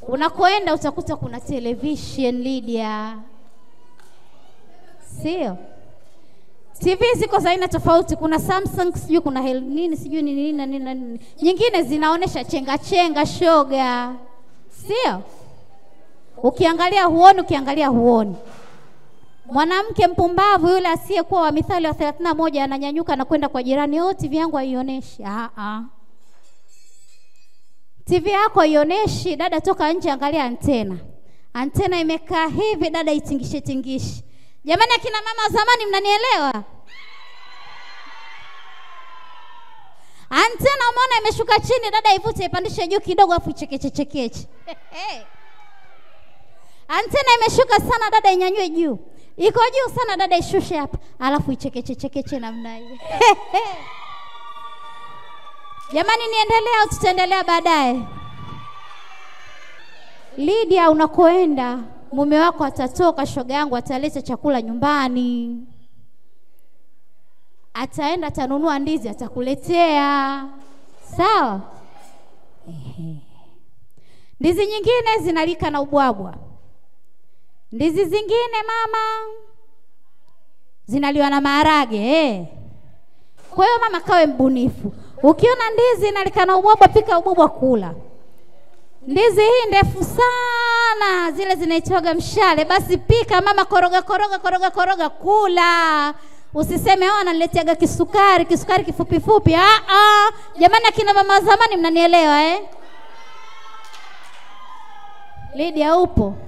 Unakoenda utakuta kuna television Lydia, sio? TV ziko za aina tofauti, kuna Samsung sijui kuna hel, nini sijui ni nini na nini na nini, nyingine zinaonesha chenga chenga, shoga, sio? Ukiangalia huoni, ukiangalia huoni. Mwanamke mpumbavu yule asiyekuwa wa Mithali wa 31 ananyanyuka na kwenda kwa jirani, oh, TV yangu haionyeshi. Ah ah. TV yako haionyeshi, dada, toka nje, angalia antena. Antena imekaa hivi, dada, itingishe tingishe. Jamani, akina mama wa zamani, mnanielewa? Antena umeona imeshuka chini, dada, ivute ipandishe juu kidogo, afu ichekeche chekeche. Antena imeshuka sana, dada, inyanyue juu. Iko juu sana, dada, ishushe hapa, alafu ichekeche chekeche namna hiyo. Jamani, niendelea au tutaendelea baadaye? Lydia, unakoenda mume wako atatoka, shoga yangu, ataleta chakula nyumbani, ataenda atanunua ndizi, atakuletea. Sawa? Ehe. Ndizi nyingine zinalika na ubwabwa, ndizi zingine mama zinaliwa na maharage eh. Kwa hiyo mama, kawe mbunifu. Ukiona ndizi inalika na ubwabwa, pika ubwabwa, kula. Ndizi hii ndefu sana, zile zinaitwaga mshale, basi pika mama, koroga koroga koroga koroga, kula. Usiseme oh, ananileteaga kisukari kisukari kifupi fupi. Ah ah, jamani, akina mama zamani, mnanielewa eh? Lydia, upo?